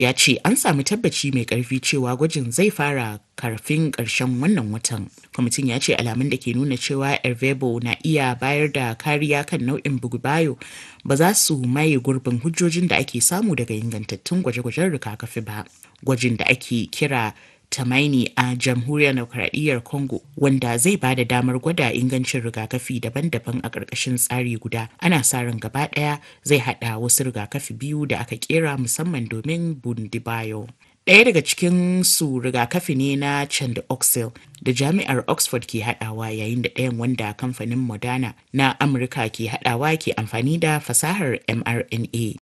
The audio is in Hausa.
ya ce an sami tabbaci mai karfi cewa gwajin zai fara karfin ƙarshen wannan watan. Kwamitin ya ce alamun da ke nuna cewa Ervebo na iya bayar da kariya kan nau'in bugubayo ba za su maye gurbin hujjojin da ake samu daga ingantattun gwaje-gwajen rigakafi ba. Gwajin da ake kira Tamaini a jamhuriyar demokradiyyar Congo wanda zai ba da damar gwada ingancin rigakafi daban-daban a ƙarƙashin tsari guda. Ana sa ran gaba ɗaya zai haɗa wasu rigakafi biyu da aka kera musamman domin Bundibayo. Ɗaya daga cikin su rigakafi ne na Chandoxil da jami'ar Oxford ke haɗawa yayin da ɗayan wanda kamfanin Moderna na Amurka ke haɗawa ke amfani da fasahar mRNA.